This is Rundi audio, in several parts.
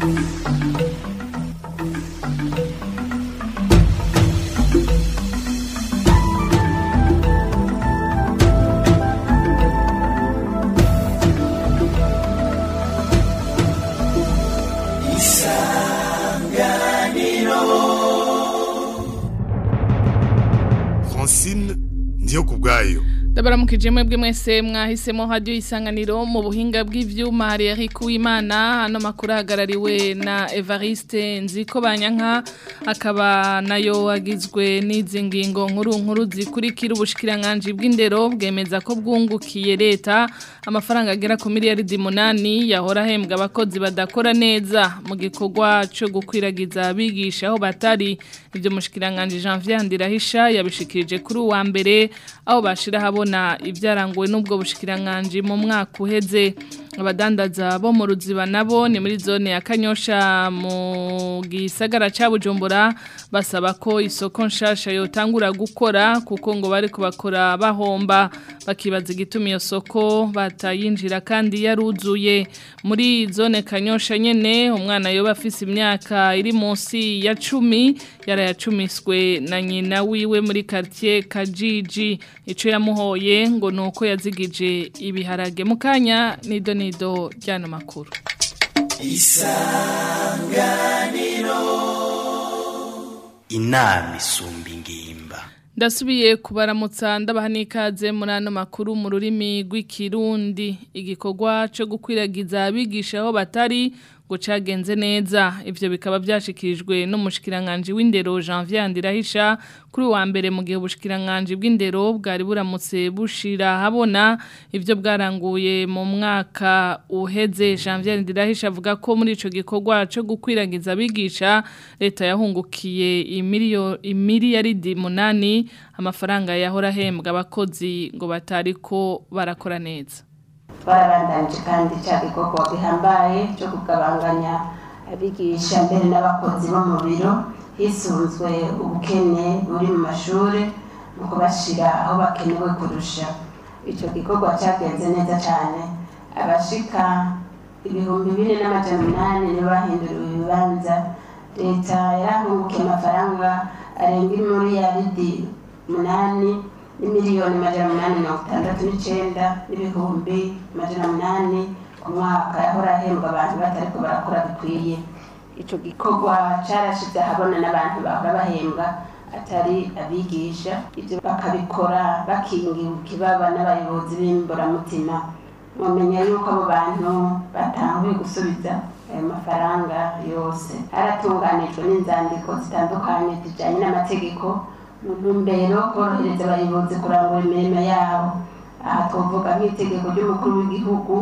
Francine ndiyo kubwayo Ndabaramukije mwebwe mwese mwahisemo radio isanganiro mu buhinga bw'ivyuma hari Eric Uwimana ano makuru ahagarariwe na Evariste Nziko Banyanka akaba nayo agizwe n'izi ngingo nkuru nkuru zikurikira ubushikiranganje bw'indero bwemeza ko bwungukiye leta amafaranga agera ku miliyaridi munani yahora ahembwa abakozi badakora neza mu gikorwa cyo gukwiragiza abigisha aho batari ibyo mushikiranganje Janvier Ndirahisha yabishikirije kuri uwa mbere aho bashira habona ibyaranguwe n'ubwo bushikiranganje mu mwaka uheze abadandaza bo mu ruziba nabo ni muri zone ya Kanyosha mu gisagara ca Bujumbura basaba ko isoko nshasha yotangura gukora kuko ngo bari kubakora bahomba bakibaza igituma iyo soko batayinjira kandi yaruzuye muri zone Kanyosha nyene umwana yoba afise imyaka iri munsi ya 10 yarayacumiswe na nyina wiwe muri quartier Kajiji ico yamuhoye ngo nuko yazigije ibiharage mukanya nido nido ryano makuru inama isumba ingimba Ndasubiye kubaramutsa ndabaha n'ikaze muri ano makuru mu rurimi rw'ikirundi igikorwa cyo gukwiragiza abigisha aho batari ngo cagenze neza ivyo bikaba byashikirijwe n'umushikiranganje w'indero Janvier Ndirahisha kuri wa mbere mu gihe ubushikiranganje bw'indero bwari buramutse bushira habona ivyo bwaranguye mu mwaka uheze Janvier Ndirahisha avuga ko muri ico gikorwa cyo gukwiragiza abigisha leta yahungukiye imiliyo imiliyaridi munani amafaranga yahora ahembwa abakozi ngo batariko barakora neza twarabandanije kandi cya gikorwa gihambaye cyo kugabanganya abigisha mbere n'abakozi bo mu biro hisunzwe ubukene buri mu mashuri mu kubashyira aho bakenewe kurusha icyo gikorwa cyagenze neza cyane abashika ibihumbi bine n'amajana umunani nibo bahinduriwe ibibanza leta yarahungukiye amafaranga arenga miliyaridi umunani n'imiliyoni amajana umunani mirongo itandatu n'icyenda n'ibihumbi amajana umunani ku mwaka yahora ahembwa abantu batariko barakora bikwiye icyo gikorwa cyarashize ahabona n'abantu bahora bahembwa atari abigisha ibyo bakabikora bakingiwe ikibaba n'abayobozi b'imboramutima mumenya yuko abo bantu batanguye gusubiza ayo mafaranga yose haratunganijwe n'inzandiko zitandukanye zijyanye n'amategeko mu ntumbero korohereza abayobozi kurangura imirimo yabo aha twavuga nk'itegeko ry'umukuru w'igihugu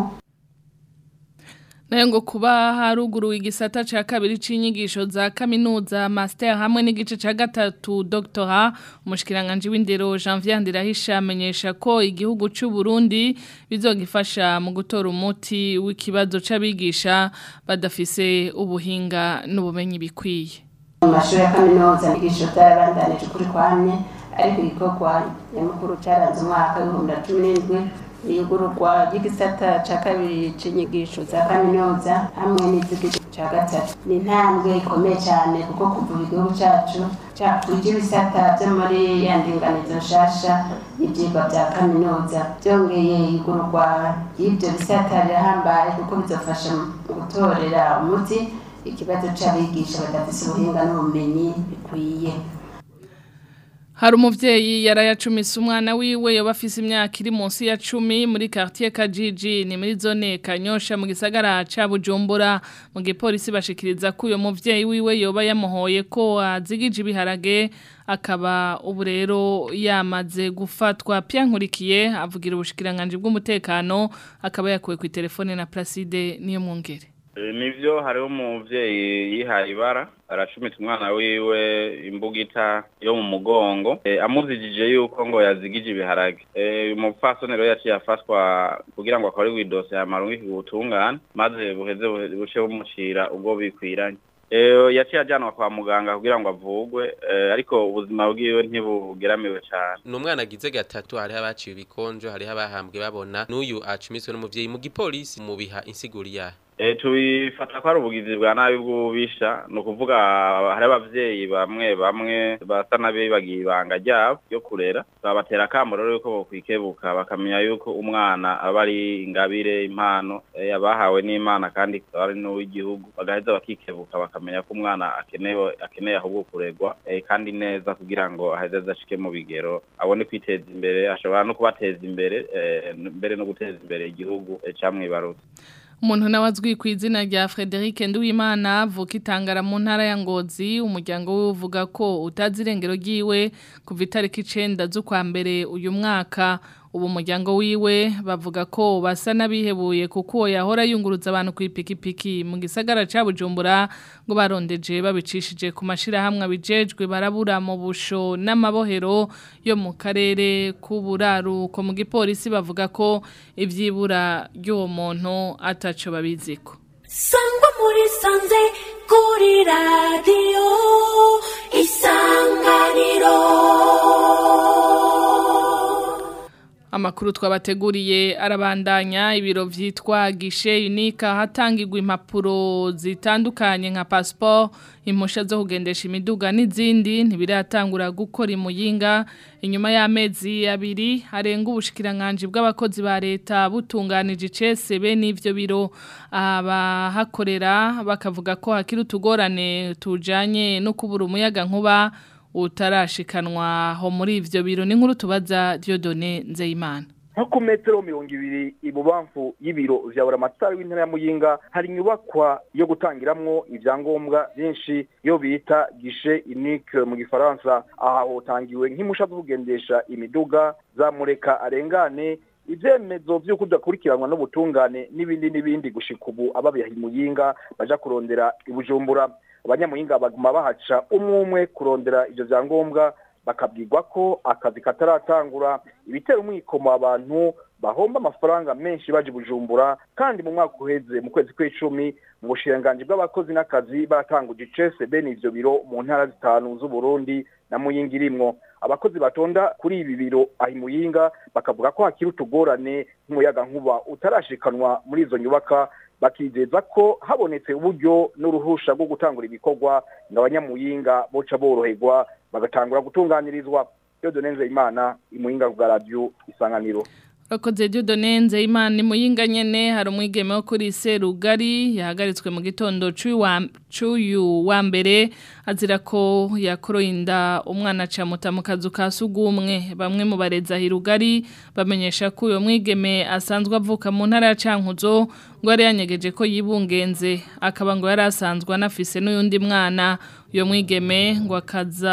nayo ngo kuba haruguruwe igisata ca kabiri c'inyigisho za kaminuza master hamwe n'igice ca gatatu doctora umushikiranganje w'indero Janvier Ndirahisha amenyesha ko igihugu c'u Burundi bizogifasha mu gutora umuti w'ikibazo c'abigisha badafise ubuhinga n'ubumenyi bikwiye mu mashuri ya kaminuza inyigisho zarabandanije ukuri kwamye ariko igikorwa nyamukuru cyaranze umwaka w'ibihumbi na cumi n'indwi iyugururwa ry'igisata cya kabiri cy'inyigisho za kaminuza hamwe n'iz'igice cya gatatu ni intambwe ikomeye cyane kuko kuva igihugu cyacu cyakwije ibisata byo muri ya ndinganizo nshasha y'ibyigwa bya kaminuza byongeye igurwa ry'ibyo bisata rirahambaye kuko bizafasha mu gutorera umuti ikibazo cy'abigisha badafite ubuhinga n'ubumenyi bikwiye Hari umuvyeyi yarayacumise umwana wiwe yoba afise imyaka iri munsi ya 10 muri quartier Kajiji ni muri zone Kanyosha mu gisagara ca Bujumbura mu gipolisi bashikiriza ko uyo muvyeyi wiwe yoba yamuhoye ko azigije ibiharage akaba ubu rero yamaze gufatwa pyankurikiye avugira ubushikiranganje bw'umutekano akaba yakuwe ku telefone na Placide niyo mwongere nivyo hariho umuvyeyi yihaye ibara aracumita umwana wiwe imbugita yo mu mugongo amuzijije yuko ngo yazigije ibiharage umupfasoni rero yaciye afatwa kugira ngo akore widose yamarungike ubutungane maze buheze buce bumucira ubwo bikwiranye yaciye ajyanwa kwa muganga kugira ngo avugwe ariko ubuzima bwiwe ntibugeramiwe cyane ni umwana agize gatatu hariho abaciye ibikonjo hariho abahambwe babona n'uyu acumiswe n'umuvyeyi mu gipolisi mu biha insiguri yahe Eh, tubifata ko ari ubugizi bwa nabi bw'ububisha ni ukuvuga hari abavyeyi bamwe bamwe basa n'abibagiye ibanga ryabo ryo kurera babatera akamo rero yuko bokwikebuka bakamenya yuko umwana aba ari ingabire impano eh, abahawe n'imana kandi akaba ari n'uw'igihugu bagaheza bakikebuka bakamenya ko umwana akenewe akeneye ahubwo kuregwa eh, kandi neza kugira ngo aheze ashike mu bigero abone kwiteza imbere ashobora no kubateza imbere eh, mbere no guteza imbere igihugu eh, camwibarutse umuntu nawe azwi ku izina rya Frederic Nduwimana avuka itangara mu ntara ya Ngozi umuryango we uvuga ko utazi irengero ryiwe kuva itariki icenda z'ukwa mbere uyu mwaka ubu umuryango wiwe bavuga ko basa n'abihebuye kuko uwo yahora yunguruza abantu ku ipikipiki mu gisagara ca Bujumbura ngo barondeje babicishije ku mashirahamwe abijejwe barabura mu busho n'amabohero yo mu karere k'uburaruko mu gipolisi bavuga ko ivyibura ry'uwo muntu ataco babiziko sangwa muri sanze kuri radiyo isanganiro Amakuru twabateguriye arabandanya ibiro vyitwa gishe unika hatangirwa impapuro zitandukanye nka passport impusha zo kugendesha imiduga n'izindi ntibiratangura gukora imuyinga inyuma y'amezi abiri harenga ubushikiranganje bw'abakozi ba leta butunganije icese bene ivyo biro abahakorera bakavuga ko hakiri utugorane tujanye no kubura umuyaga nkuba utarashikanwa ho muri ivyo biro ni nkuru tubaza Dieudonné Nzeyimana nko ku metero mirongo ibiri ibubamfu y'ibiro vya buramatari w'intara ya muyinga hari inyubakwa yo gutangiramwo ivyangombwa vyinshi yo bita gishe unique mu gifaransa aha hotangiwe nk'impusha zo kugendesha imiduga zamureka arengane ivyemezo vy'uko udakurikiranwa n'ubutungane n'ibindi n'ibindi gushika ubu ababiha muyinga baja kurondera ibujumbura abanyamuyinga baguma bahaca umwe umwe kurondera ivyo vyangombwa bakabwirwa ko akazi kataratangura ibitera umwikomo abantu bahomba amafaranga menshi baje bujumbura kandi mu mwaka uheze mu kwezi kw'icumi mu bushiranganji bw'abakozi n'akazi baratanguje icese bene ivyo biro mu ntara zitanu z'uburundi na muyinga irimwo abakozi batonda kuri ibi biro ahi muyinga bakavuga ko hakiri utugorane nk'umuyaga nkuba utarashikanwa muri izo nyubaka bakizeza ko habonetse uburyo n'uruhusha rwo gutangura ibikorwa ngo abanyamuyinga boca boroherwa bagatangura gutunganirizwa iyo donenze imana imuyinga bwa radiyo isanganiro Rakoze Dieudonné Nzeyimana ni muyinga nyene hari umwigeme wo kuri Serugari yahagaritswe mu gitondo c'uyu wa mbere azira ko yakoroye inda umwana acamuta mu kazu ka sugumwe bamwe mu bareza hirugari bamenyesha ko uyo mwigeme asanzwe avuka mu ntara ya Cankuzo ngo yari yanyegeje ko yibungenze akaba ngo yari asanzwe anafise n'uyundi mwana uyo mwigeme ngo akaza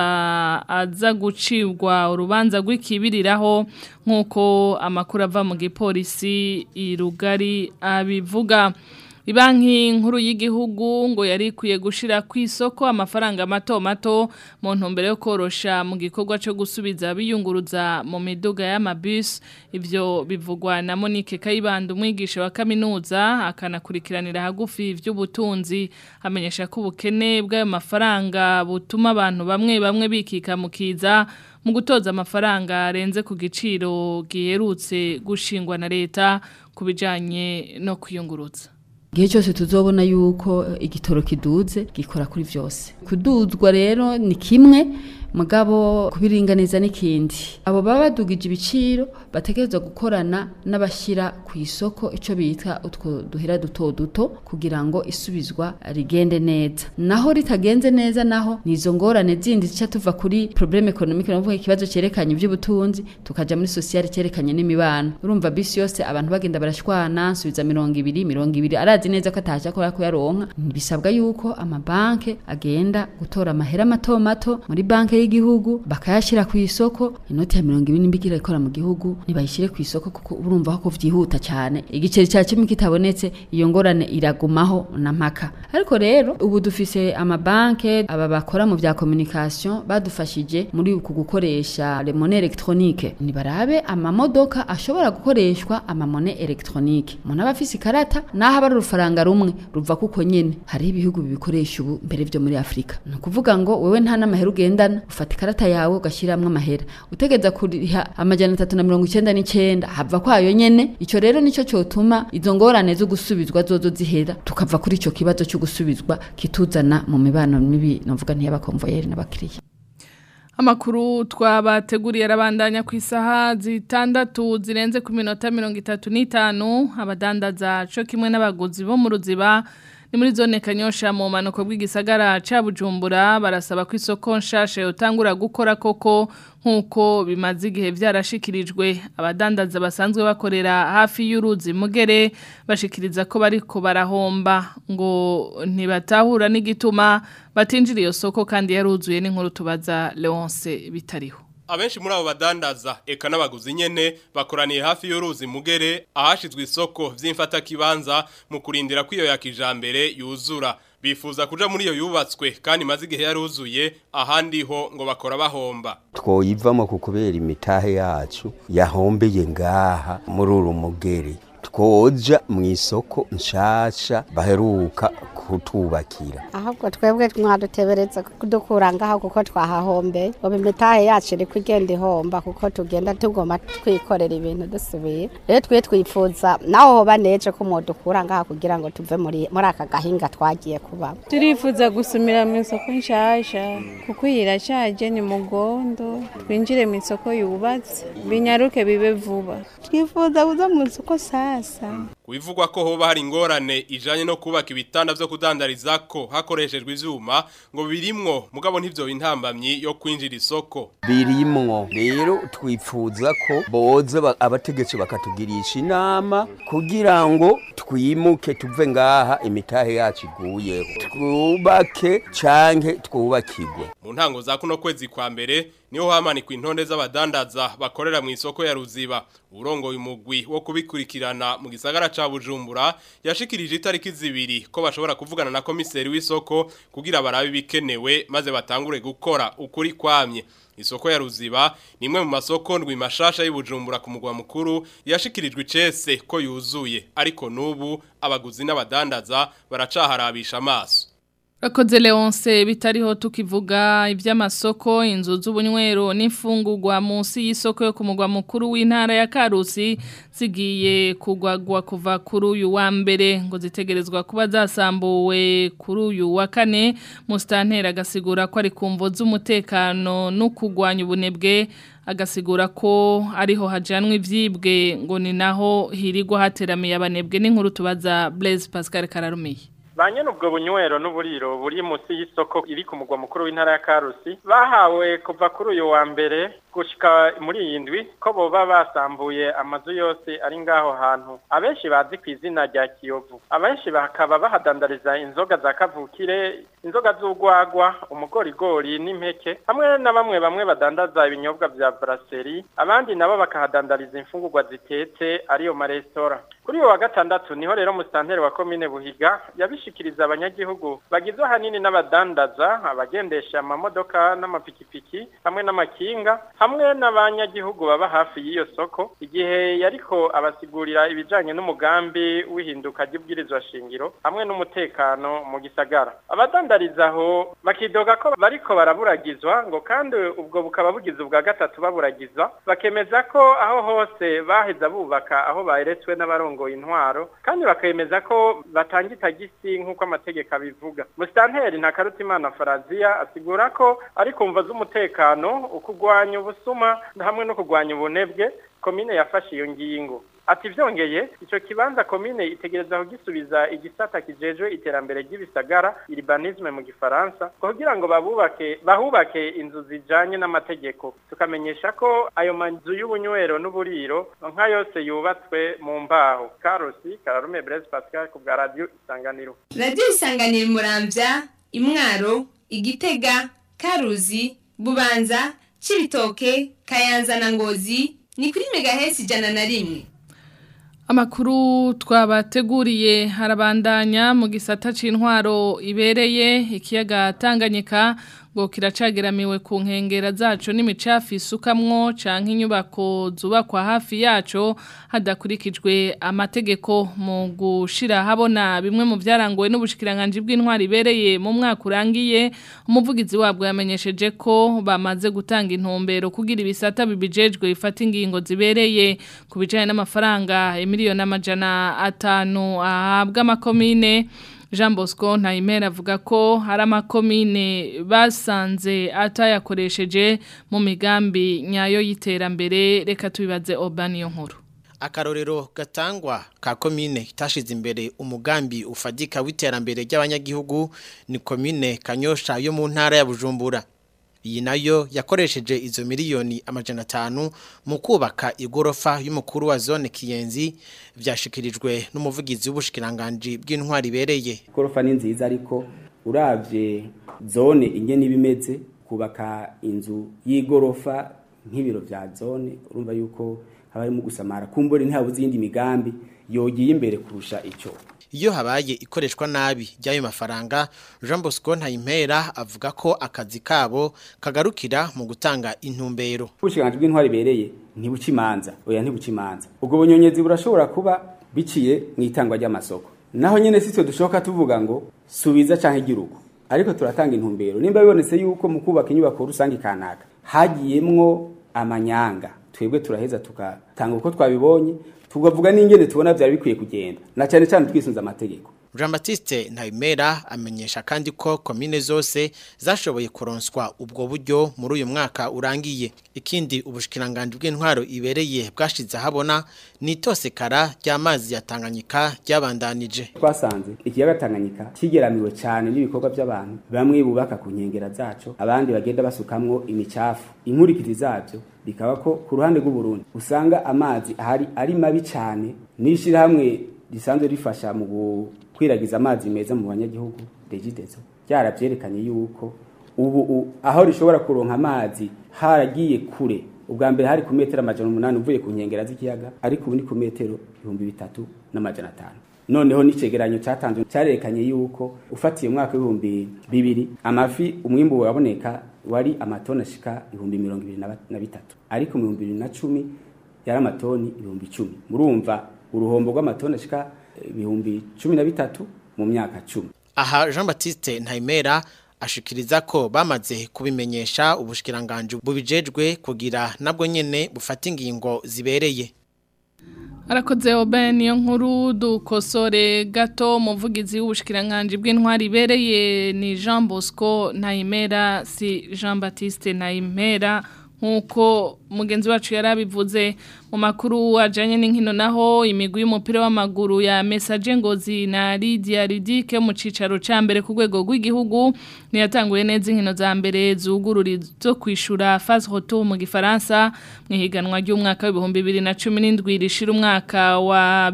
aza gucibwa urubanza rw'ikibiriraho nk'uko amakuru ava mu gipolisi irugari abivuga Ibanki nkuru y'igihugu ngo yari ikwiye gushira ku isoko amafaranga mato mato mu ntumbero yo korosha mu gikorwa cyo gusubiza biyunguruza mu miduga y'amabus ivyo bivugwa na Monique Kayibanda umwigisha wa kaminuza akanakurikiranira hagufi ivy'ubutunzi amenyesha ko ubukene bw'ayo mafaranga butuma abantu bamwe bamwe bikika mukiza mu gutoza amafaranga arenze ku giciro giherutse gushingwa na leta kubijanye no kwiyunguruza igihe cyose tuzobona yuko igitoro kiduze gikora kuri byose kuduzwa rero ni kimwe mugabo kubiringaniza n'ikindi abo baba badugije ibiciro bategerezwa gukorana n'abashyira ku isoko icyo bita utwo duhera duto duto kugira ngo isubizwa rigende neza naho ritagenze neza naho ni izo ngorane zindi zica tuva kuri probleme economique navuga ikibazo cyerekanye iby'ubutunzi tukaja muri sociale cyerekanye n'imibano urumva bisi yose abantu bagenda barashwana nsubiza mirongo ibiri mirongo ibiri arazi neza ko ataje akora kuyaronka bisabwa yuko amabanke agenda gutora amahera mato mato muri banke y'igihugu bakayashyira ku isoko inoti ya mirongo ibiri n'imbigire ikora mu gihugu nibayishyire ku isoko kuko urumva ko vyihuta cyane igiceri cya kimwe kitabonetse iyo ngorane iragumaho na mpaka ariko rero ubu dufise amabanke aba bakora mu vya communication badufashije muri uku gukoresha le monnaie électronique nibarabe amamodoka ashobora gukoreshwa amamone électronique umuntu aba afise ikarata naho aba ari urufaranga rumwe ruva kuko nyene hariho ibihugu bibikoresha ubu mbere vyo muri afurika ni ukuvuga ngo wewe nta n'amahera ugendana ufata ikarata yawe ugashyiramo amahera utegeza kuriha amajana atatu na mirongo icyenda n'icyenda hava kwayo nyene icyo rero nicyo cyotuma izo ngorane zo gusubizwa zozo zihera tukava kuri icyo kibazo cyo gusubizwa kituzana mu mibano mibi navuga ntiy'abakomvoyeri n'abakiriya Amakuru twabateguriye arabandanya ku isaha zitandatu zirenze ku minota mirongo itatu n'itanu abadandaza co kimwe n'abaguzi bo mu ruziba ni muri zone kanyosha mu manuko bw'igisagara ca Bujumbura barasaba ko isoko nshasha yotangura gukora koko nkuko bimaze igihe vyarashikirijwe abadandaza basanzwe bakorera hafi y'uruzi mugere bashikiriza ko bariko barahomba ngo ntibatahura n'igituma batinjira iyo soko kandi yaruzuye n'inkuru tubaza Leonce bitariho Abenshi muri abo badandaza eka n'abaguzi nyene bakoraniye hafi y'uruzi mugere ahashizwe isoko vy'imfata kibanza mu kurindira ko iyo ya kijambere yuzura bifuza kuja muri iyo yubatswe kandi maze igihe yaruzuye ahandi ho ngo bakora bahomba twoyivamo ku kubera imitahe yacu yahombeye ngaha muri uru mugere twoja mu isoko nshasha baheruka kutubakira ahubwo twebwe mwadutebereza kudukura ngaho kuko twahahombeye ubu imitahe yacu iri kugenda ihomba kuko tugenda tugoma twikorera ibintu dusubiye rero twe twifuza naho hoba neje ko mudukura ngaha kugira ngo tuve muri muri aka gahinga twagiye kubamo turifuza gusumira mu isoko nshasha kuko iyi irashaje ni mugondo twinjire mu isoko yubatse binyaruke bibe vuba twifuza kuza mu isoko sasa Kubivugwa ko hoba hari ingorane ijanye no kubaka ibitanda vyo kudandarizako hakoreshejwe ivyuma ngo birimwo mugabo ntivyo intambamyi yo kwinjira isoko birimwo rero twifuza ko boza ba- abategetsi bakatugirisha inama kugira ngo twimuke tuve ngaha imitahe yacu iguyeho twubake canke twubakirwe mu ntango za kuno kwezi kwa mbere niho hamanikwa intonde z'abadandaza bakorera mu isoko ya Ruziba urongoye umugwi wo kubikurikirana mu gisagara ca Bujumbura yashikirije itariki zibiri ko bashobora kuvugana na komiseri w'isoko kugira barabe bikenewe maze batangure gukora ukuri kwamye Isoko ya Ruziba ni imwe mu masoko ndwi mashasha y'Ibujumbura ku mugwa mukuru yashikirijwe icese ko yuzuye ariko nubu abaguzi n'abadandaza baracaharabisha amaso Rakoze Leonce bitariho tukivuga iby'amasoko inzu z'ubunywero n'imfungurwa munsi y'isoko yo ku mugwa mukuru w'intara ya Karusi zigiye kugwagwa kuva kuri uyu wa mbere ngo zitegerezwa kuba zasambuwe kuri uyu wa kane mustantera agasigura ko ari kumvo z'umutekano no kugwanya ubunebwe agasigura ko ariho hajanwa ivyibwe ngo ni naho hirigwa hateramiye abanebwe n'inkuru tubaza Blaise Pascal Kararumiye banyene ubwo bunywero n'uburiro buri munsi y'isoko iri ku mugwa mukuru w'intara ya Karusi bahawe kuva kuri uyu wa mbere gushika muri iyi ndwi ko boba basambuye amazu yose ari ngaho hantu abenshi bazi ku izina rya Kiyovu abenshi bakaba bahadandariza inzoga za kavukire inzoga z'ugwagwa umugorigori n'impeke hamwe na bamwe bamwe badandaza ibinyobwa vya brasserie abandi nabo bakahadandariza imfungurwa zitetse ariyo maresitora kuri uyu wa gatandatu niho rero musitanteri wa komine buhiga yabishikiriza abanyagihugu bagizwe ahanini n'abadandaza abagendesha amamodoka n'amapikipiki hamwe n'amakinga hamwe n'abanyagihugu baba hafi y'iyo soko igihe yariko abasigurira ibijanye n'umugambi w'ihinduka ry'ubwirizwa shingiro hamwe n'umutekano mu gisagara abadandariza aho bakidoga ko bariko baraburagizwa ngo kandi ubwo bukaba bugize ubwa gatatu baburagizwa bakemeza ko aho hose baheza bubaka aho baretswe n'abarongoye intwaro kandi bakemeza ko batanga itagisi nk'uko amategeko abivuga musitanteri ntakarutimana faraziya asigura ko ari kumva z'umutekano ukugwanya ubusuma hamwe no kugwanya ubunebwe komine yafashe iyo ngingo ati vyongeye ico kibanza komine itegereza kugisubiza igisata kijejwe iterambere ry'ibisagara urbanisme mu gifaransa kugira ngo babubake bahubake inzu zijanye n'amategeko tukamenyesha ko ayo manzu y'ubunywero n'uburiro nka yose yubatswe mu mbaho karosi kararume Blaise Pascal ku bwa radio isanganiro radiyo isanganiro muramvya imwaro igitega karuzi bubanza cibitoke kayanza na ngozi ni kuri megahesi ijana na rimwe Amakuru twabateguriye harabandanya mu gisata c'intwaro ibereye ikiyaga Tanganyika ngo kiracageramiwe ku nkengera zaco n'imicafu isukamwo canke inyubako zubakwa hafi yaco hadakurikijwe amategeko mu gushira habona bimwe mu byarangowe n'ubushikiranganje bw'intwari ibereye mu mwaka urangiye umuvugizi wabwo yamenyesheje ko bamaze gutanga intumbero kugira ibisata bibijejwe bifata ingingo zibereye ku bijanye n'amafaranga miliyoni amajana atanu ahabwa amakomine Jean Bosco Ntayimera avuga ko hari amakomine basanze atayakoresheje mu migambi nyayo y'iterambere reka tubibaze Obaniyo nkuru akarorero gatangwa ka komine itashize imbere umugambi ufadika w'iterambere ry'abanyagihugu ni komine Kanyosha yo mu ntara ya Bujumbura iyi nayo yakoresheje izo miliyoni amajana atanu mu kubaka igorofa y'umukuru wa zone Kiyenzi byashikirijwe n'umuvugizi w'ubushikiranganje bw'intwari ibereye igorofa ni nziza ariko uravye zone ingene ibimeze kubaka inzu y'igorofa nk'ibiro vya zone urumva yuko haba harimo gusamara kumbure ntabuze iyindi migambi yogiye imbere kurusha ico iyo habaye ikoreshwa nabi ry'ayo mafaranga Jean Bosco Ntayimpera avuga ko akazi kabo kagarukira mu gutanga intumbero ubushikiranganje bw'intwari ibereye ntibucimanza oya ntibucimanza ubwo bunyonyezi burashobora kuba biciye mu itangwa ry'amasoko naho nyene sitwe dushoka tuvuga ngo subiza canke giruko ariko turatanga intumbero nimba bibonetse yuko mu kubaka inyubako rusange kanaka hagiyemwo amanyanga twebwe turaheza tugatanga uko twabibonye tugavuga n'ingene tubona byari bikwiye kugenda na cyane cyane twisunze amategeko Jean Baptiste Ntayimera amenyesha kandi ko komine zose zashoboye kuronswa ubwo buryo muri uyu mwaka urangiye ikindi ubushikiranganje bw'intwaro ibereye bwashize habona ni itosekara ry'amazi ya Tanganyika ryabandanije twasanze ikiyaga Tanganyika kigeramiwe cyane n'ibikorwa by'abantu bamwe bubaka ku nkengera zaco abandi bagenda basukamwo imicafu inkurikiti zabyo bikaba ko ku ruhande rw'u Burundi usanga amazi ahari ari mabi cyane nishira hamwe risanzwe rifasha mu kwiragiza amazi meza mu banyagihugu regidezo byarabyerekanye yuko ubu aho rishobora kuronka amazi haragiye kure ubwa mbere hari ku metero amajana umunani uvuye ku nkengera z'ikiyaga ariko ubu ni ku metero ibihumbi bitatu n'amajana atanu noneho n'icegeranyo cyatanzwe cyarerekanye yuko ufatiye umwaka w'ibihumbi bibiri amafi umwimbu waboneka wari amatoni ashika ibihumbi mirongo ibiri na bitatu ariko mu bihumbi bibiri na cumi yari amatoni ibihumbi icumi murumva uruhombo rw'amatoni ashika ibihumbi cumi na bitatu mu myaka cumi aha Jean Baptiste Ntayimera ashikiriza ko bamaze kubimenyesha ubushikiranganje bubijejwe kugira nabwo nyene bufata ingingo zibereye Arakoze obe niyo nkuru dukosore gato muvugizi w'ubushikiranganje bw'intwari ibereye ni Jean Bosco Ntayimera si Jean Baptiste Ntayimera nkuko mugenzi wacu yarabivuze mu makuru ajanye n'inkino naho imigwi y'umupira w'amaguru ya Message Ngozi na Lydia Ridike mu cicaro ca mbere ku rwego rw'igihugu niyatanguye neza inkino za mbere zugururi zo kwishura phase retour mu gifaransa mu higanwa ry'umwaka w'ibihumbi 2017 rishira umwaka wa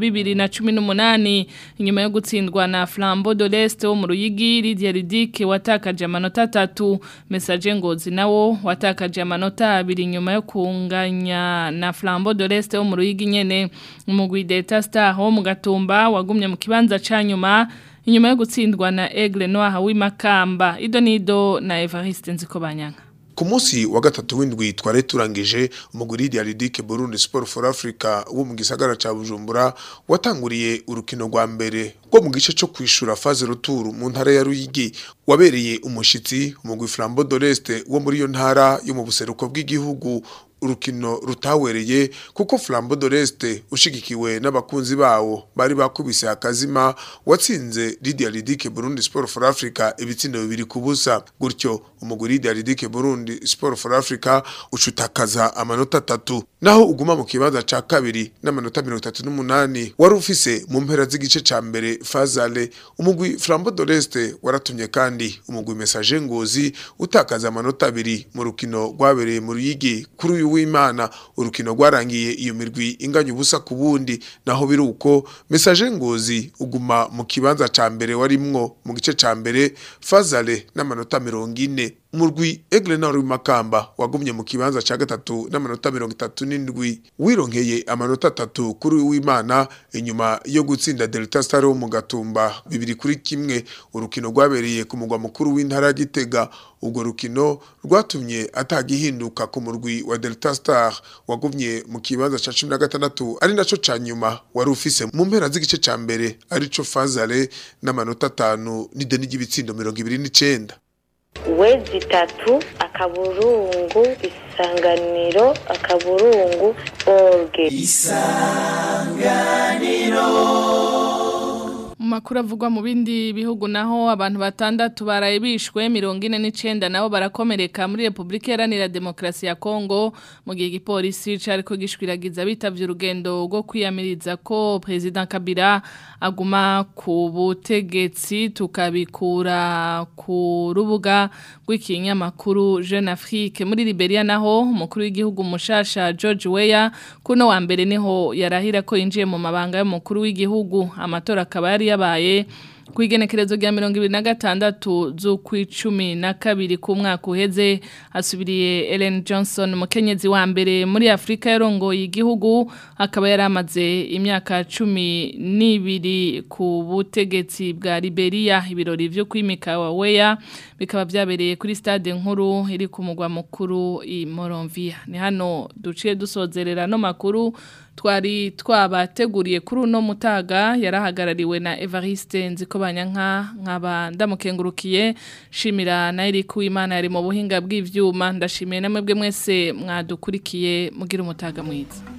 2018 inyuma yo gutsindwa na Flambeau de l'Est wo mu Ruyigi Lydia Ridike watakaje amanota 3 Message Ngozi nawo watakaje amanota 2 nyuma yo kunganya na Flambeau de l'Est wo mu Ruyigi nyene umugwi Delta Star wo mu Gatumba wagumye mu kibanza ca nyuma inyuma yo gutsindwa na Aigle Noir w'imakamba idonido na Evariste Nzikobanyanga ku munsi wa gatatu w'indwi twari turangije umuguri Diaridike Burundi Sport for Africa wo mu gisagara ca Bujumbura watanguriye urukino rwa mbere rwo mu gice cyo kwishura phase retour mu ntara ya Ruyigi wabereye umushitsi umugwi Flambeau de l'Est wo muri yo ntara yo mu buseruko bw'igihugu urukino rutawereye kuko Flambeau de l'Est ushigikiwe n'abakunzi bawo bari bakubise akazima watsinze Lydia Ridike Burundi Sport for Africa ibitsindo bibiri kubusa gutyo umuguri Lydia Ridike Burundi Sport for Africa ucutakaza amanota atatu naho uguma mu kibanza ca kabiri n'amanota 38 wari ufise mu mpera z'igice ca mbere Fazale umugwi Flambeau de l'Est waratumye kandi umugwi Message Ngozi utakaza amanota abiri mu rukino rwabereye mu Ruyigi kuri uyu w'Imana urukino rwarangiye iyo mirwi inganya ubusa ku bundi naho biruko Message Ngozi uguma mu kibanza ca mbere warimwo mu gice ca mbere Fazale n'amanota 40 umurwi Aigle Nord Makamba wagumye mu kibanza ca gatatu n'amanota 37 wironkeye amanota 3 kuri w'Imana inyuma yo gutsinda Delta Star wo mu gatumba bibiri kuri kimwe urukino rwabereye ku mugwa mukuru w'intara ya Gitega ubwo rukino rwatumye atagihinduka ku murwi wa Delta Star wagumye mu kibanza ca 16 ari naco ca nyuma wari ufise mu mpera z'igice ca mbere arico Fazale n'amanota 5 n'ideni ry'ibitsindo 29 wezi itatu akaburungu isanganiro akaburungu orge Mu makuru avugwa mu bindi bihugu naho abantu batandatu baraye bishwe mirongo ine n'icenda nabo barakomereka muri Republika Iharanira Demokarasi ya Kongo mu gihe igipolisi cariko gishwiragiza bitavye urugendo rwo kwiyamiriza ko President Kabila aguma ku butegetsi tukabikura ku rubuga rw'ikinyamakuru Jeune Afrique muri Liberia naho umukuru w'igihugu mushasha George Weah kuno wa mbere niho yarahira ko yinjiye mu mabanga y'umukuru w'igihugu amatora akaba yari yabaye ku igenekerezo rya mirongo ibiri na gatandatu z'ukwicumi na kabiri ku mwaka uheze asubiriye Ellen Johnson umukenyezi wa mbere muri Afrika yarongoye igihugu akaba yari amaze imyaka cumi n'ibiri ku butegetsi bwa Liberia ibirori vyo kwimika wa Weya bikaba byabereye kuri stade nkuru iri ku mugwa mukuru i Monrovia ni hano duciye dusozerera no makuru twari twabateguriye kuri uno mutaga yarahagarariwe na Evariste Nzikobanyanka nkaba ndamukengurukiye shimira na Eric Uwimana yari mu buhinga bw'ivyuma ndashimiye namwe bwe mwese mwadukurikiye mugira umutaga mwiza